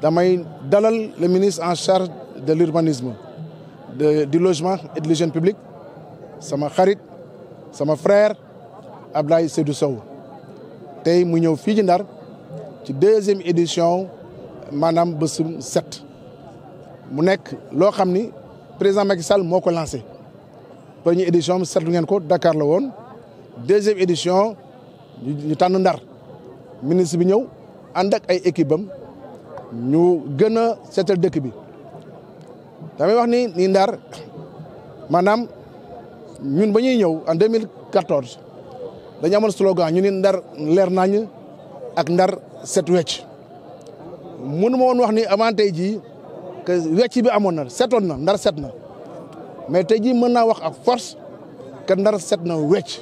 damay dalal le ministre en charge de l'urbanisme de du logement et de l'hygiène publique sama xarit sama frère Ablaye Seydou Sow tey mu ñëw fii ci Ndar ci deuxième édition maanaam bésum set mu nekk loo xam ni président Macky Sall moo ko lancé première édition bi seetlu ngeen ko Dakar la woon deuxième édition ñu tànn Ndar ministre bi ñëw ànd ak ay équipe am ñu gën a seetal dëkk bi damay wax ni ni Ndar maanaam ñun ba ñuy ñëw en 2014 dañu amoon slogan ñu ni Ndar leer nañ ak Ndar set wecc mënu ma woon wax ni avant tey jii que wecc bi amoon na setoon na Ndar set na mais tey jii mën naa wax ak force que Ndar set na wecc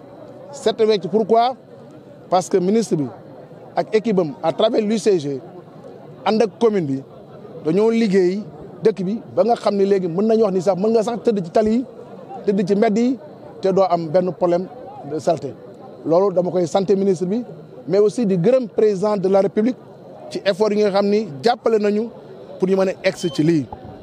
set wecc pourquoi parce que ministre bi ak équipe am à travers l'UCG ànd ak commune bi dañoo liggéey dëkk bi ba nga xam ne léegi mën nañu wax ni sax mën nga sax tëdd ci tali yi tëdd ci mbedd yi te doo am benn problème de saleté loolu dama koy santé ministre bi mais aussi di gërëm président de la république ci effort yi nga xam ni jàppale nañu pour ñu mën a egg ci lii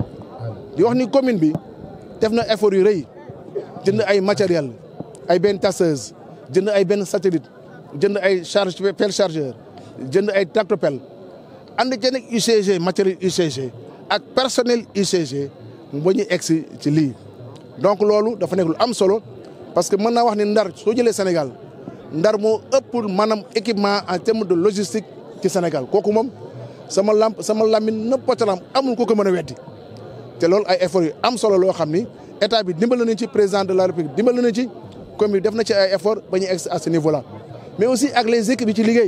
di wax ni commune bi def na effort yu rëy jënd ay matériel ay benn tasseuse jënd ay benn satellite jënd ay charge pelle chargeur jënd ay tractopelle ànd ci nag UCG matériel UCG ak personnel UCG ba ñu egg ci lii donc loolu dafa nekk lu am solo parce que mën naa wax ni Ndar soo jëlee Sénégal Ndar moo ëpp maanaam équipement en terme de logistique ci Sénégal kooku moom sama lamp sama lamin nëppatalam amul ko ko mën a weddi te loolu ay efforts yu am solo loo xam ni état bi dimbal nañu ci président de la république dimbal nañu ci commune def na ci ay efforts ba ñu egg à ce niveau là mais aussi ak les équipes yi ci liggéey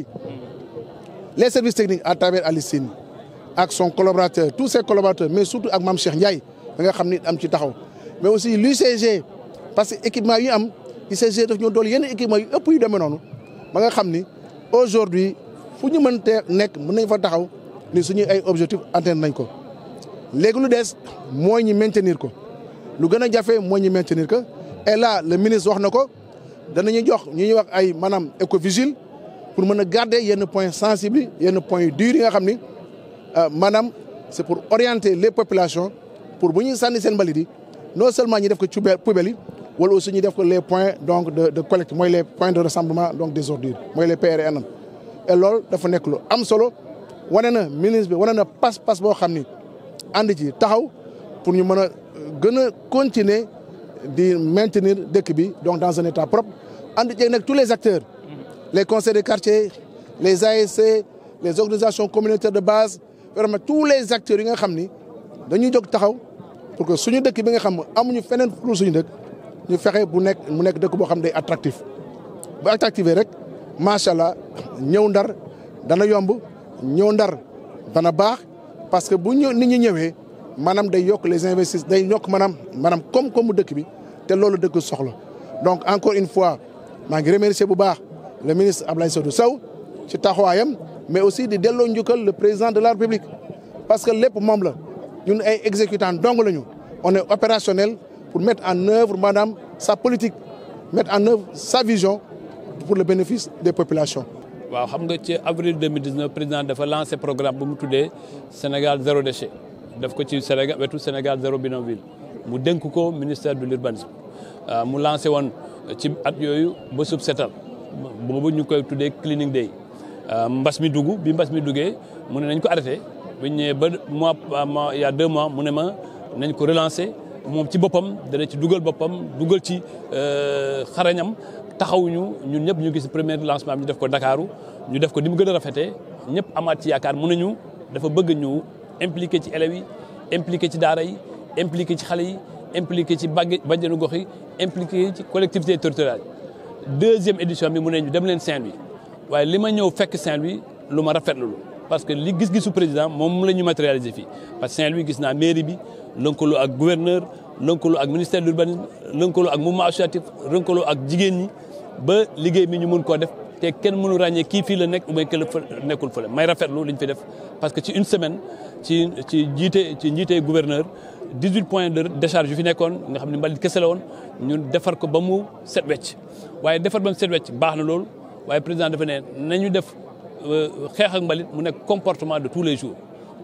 les services techniques à travers Alicine ak son collaborateur tous ses collaborateurs mais surtout ak Mame Cheikh Ndiaye da nga xam ni am ci taxaw mais aussi l'UCG parce que équipement yi am UCG daf ñoo dool yenn équipement yu ëpp yu demee noonu ba nga xam ni aujourd'hui fu ñu mënte nekk mën nañ fa taxaw ni suñuy ay objectif atteindre nañ ko léegi lu des mooy ñu maintenir ko lu gën a jafe mooy ñu maintenir ko et là le ministre wax na ko danañu jox ñu ñuy wax ay maanaam écovigile pour mën a garder yenn points sensibles yenn points yu durs yi nga xam ni maanaam c'est pour orienter les populations pour bu ñuy sànni seen mbalit yi non seulement ñu def ko ci poubelle yi wala aussi ñu def ko les points donc de de collecte mooy les points de rassemblement donc des ordures mooy les PRN et loolu dafa nekk lu am solo wane na ministre bi wane na pas-pas boo xam ni ànd ci taxaw pour ñu mën a gën a continuer di maintenir dëkk bi donc dans un état propre ànd ci nag tous les acteurs les conseils de quartier les ASC les organisations communautaires de base vraiment tous les acteurs yi nga xam ni dañuy jóg taxaw pour que suñu dëkk bi nga xam amuñu feneen pour suñu dëkk ñu fexe bu nekk mu nekk dëkk boo xam day attractif bu attractivé rek macha allah ñëw ndar dana yomb ñëw ndar dana baax parce que bu ñëw nit ñi ñëwee maanaam day yokk les investissements day yokk maanaam maanaam koom-koomu dëkk bi te loolu dëkk soxla donc encore une fois maa ngi remercier bu baax le ministre Abdoulaye Seydou Sow ci taxawaayam mais aussi di delloo njukkal le président de la République parce que lépp moom la ñun ay exécutants dong lañu on est opérationnel pour mettre en œuvre maanaam sa politique mettre en œuvre sa vision pour le bénéfice des populations. waaw xam nga ci avril 2019 président dafa lancé programme bu mu tuddee Sénégal zéro déchet def ko ci Sénégal wetu Sénégal zéro bidonville mu dénk ko ministère de l'urbanisme mu lancé woon ci at yooyu ba sub setal boobu ñu koy tuddee cleaning day mbas mi dugg bi mbas mi duggee mu ne nañ ko arrêté bu ñu ñëwee ba mois mois il y a deux mois mu ne ma nañ ko relancer moom ci boppam dana ci dugal boppam dugal ci xarañam taxawuñu ñun ñëpp ñu gis premier lancement bi ñu def ko Dakaru ñu def ko ni mu gën a rafetee ñëpp amaat ci yaakaar mu nañu dafa bëgg ñu impliqué ci élèves yi impliqué ci daara yi impliqué ci xale yi impliqué ci bàgge bàjjenu gox yi impliqué ci collectivité territoriale deuxième édition bi mu ne ñu dem leen Saint-Louis waaye li ma ñëw fekk Saint-Louis lu ma rafetlu parce que li gis-gisu président moom la ñu matérialiser fii parce que Saint-Louis gis naa mairie bi lëkkaloo ak gouverneur lëkkaloo ak ministère de l'urbanisme lëkkaloo ak mouvement associatif lëkkaloo ak jigéen ñi ba liggéey mi ñu mun koo def te kenn mënu ràññee kii fii la nekk ou bien que nekkul fële may rafetlu li ñu fi def parce que ci une semaine ci ci jiite ci njiite gouverneur 18 points de décharge yu fi nekkoon nga xam ne mbalit kese la woon ñun defar ko ba mu set wecc waaye defar ba mu set wecc baax na loolu waaye président dafa ne nañu def xeex ak mbalit mu nekk comportement de tous les jours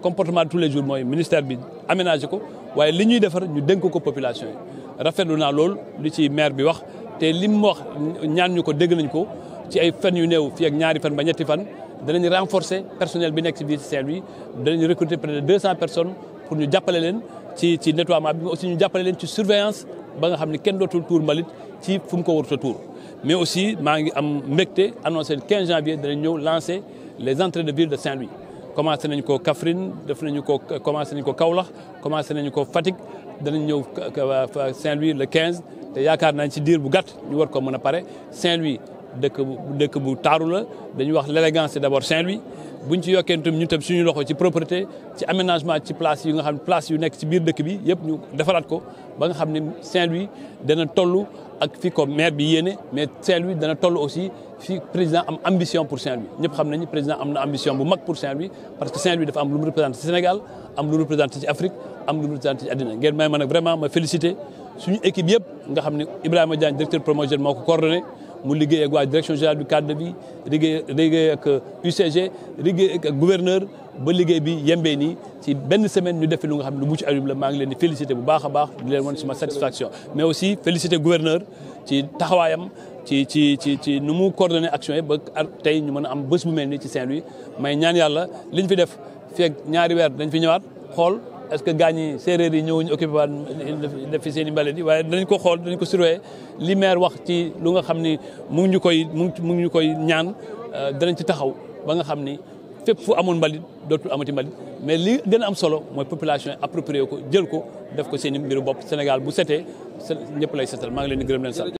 comportement de tous les jours mooy ministère bi aménagé ko waaye li ñuy defar ñu dénk ko population yi rafetlu naa loolu li ci maire bi wax te li mu wax ñaan ñu ko dégg nañ ko ci ay fan yu néew fii ak ñaari fan ba ñetti fan danañ renforcer personnel bi nekk ci biir Saint-Louis danañ recruter près de deux cent personnes pour ñu jàppale leen ci ci nettoiement bi aussi ñu jàppale leen ci surveillance ba nga xam ne kenn dootul tuur mbalit ci fu mu ko warut a tuur mais aussi maa ngi am mbégte annoncé le 15 janvier danañ ñëw lancer les entrées de ville de Saint-Louis commencé nañ ko Kaffrine def nañu ko commencé nañ ko Kaolack commencé nañu ko Fatick danañ ñëw Saint-Louis le 15 te yaakaar nañ ci diir bu gàtt ñu war ko mën a pare Saint-Louis dëkk bu dëkk bu taaru la dañuy wax l'élégance c'est d'abord Saint-Louis buñ ci yokkee tam ñu tam suñu loxo ci propreté ci aménagement ci place yi nga xam ne place yu nekk ci biir dëkk bi yëpp ñu defaraat ko ba nga xam ne Saint-Louis dana toll ak fi ko maire bi yéene mais Saint-Louis dana toll aussi fi président am ambition pour Saint-Louis ñëpp xam nañu président am na ambition bu mag pour Saint-Louis parce que Saint-Louis dafa am lu mu représenté ci Sénégal am lu mu représenté ci Afrique am lu mu représenté ci àddina ngeen may ma nag vraiment ma félicité suñu équipe yëpp nga xam ne Ibrahima Diagne directeur promotion moo ko coordonné mu liggéey ak waa direction générale du cadre de vie liggéey liggéey ak UCG liggéey ak gouverneur ba liggéey bi yembee nii ci benn semaine ñu def lu nga xam ne lu mucc ayib la maa ngi leen di féliciter bu baax a baax di leen wan suma satisfaction mais aussi féliciter gouverneur ci taxawaayam ci ci ci ci nu mu coordonné action yi ba tey ñu mën a am bés bu mel nii ci Saint-Louis may ñaan yàlla liñ fi def fii ak ñaari weer dañ fi ñëwaat xool est-ce que gars ñi séeréer yi ñëwuñu occupé waat def fi seen i mbalit yi waaye danañ ko xool danañ ko surveiller li maire wax ci lu nga xam ni mu ngi ñu koy mu ngi ñu koy ñaan danañ ci taxaw ba nga xam ni fépp fu amoon mbalit dootul amati mbalit mais li gën a am solo mooy population yi approprié ko jël ko def ko seen i mbiru bopp Sénégal bu setee ñëpp lay setal maa ngi leen di gërëm leen sax